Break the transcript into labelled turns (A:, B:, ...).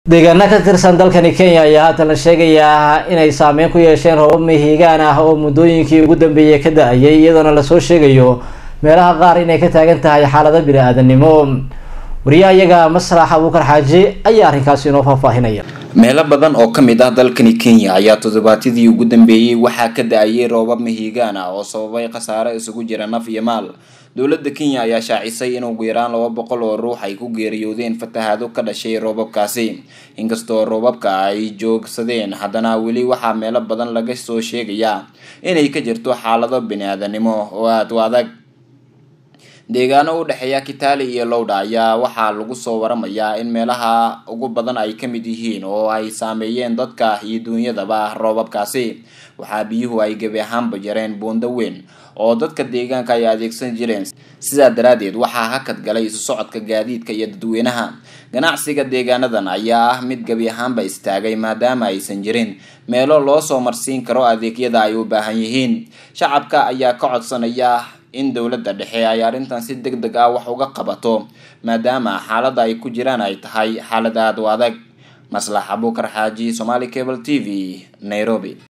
A: deegaano ka tirsan dalkani kenya ayaa haatan la sheegayaa inay saameyn ku yeesheen roobab mihigaan ah oo muddooyinkii ugu dambeeyay ka da-ayay iyadoona lasoo sheegayo meelaha qaar inay ka taagan tahay xaalado bini-aadanimo wariyaha iyaga maslax abuukar xaaji ayaa arrinkaasi inoo faahfaahinaya
B: meelo badan oo ka mid ah dalkani kenya ayaa toddobaatadii ugu dambeeyey waxaa ka da-ayay roobab mihigaan ah oo sababay khasaare isugu jira naf iyo maal dowladda kenya ayaa shaacisay in ugu yaraan laba boqol oo ruux ay ku geeriyoodeen fatahaado ka dhashay roobabkaasi inkastoo roobabka ay joogsadeen haddana weli waxaa meelo badan laga soo sheegayaa inay ka jirto xaalado bini-aadanimo oo aada u adag deegaano u dhexeeya kitale iyo lowdha ayaa waxaa lagu soo waramayaa in meelaha ugu badan ay ka mid yihiin oo ay saameeyeen dadka iyo duunyadaba roobabkaasi waxaa biyuhu ay gebi ahaanba jareen buundo weyn oo dadka deegaanka ay adeegsan jireen sidaa daraadeed waxaa hakad galay isu socodka gaadiidka iyo dadweynaha ganacsiga deegaanadan ayaa ah mid gebi ahaanba istaagay maadaama aysan jirin meelo loo soo marsiin karo adeegyada ay u baahan yihiin shacabka ayaa ka codsanaya in dowladda dhexe ay arrintan si deg deg ah wax uga qabato maadaama xaaladda ay ku jiraan ay tahay xaalad aada u adag maslax abuukar xaaji somaali cable t v nairobi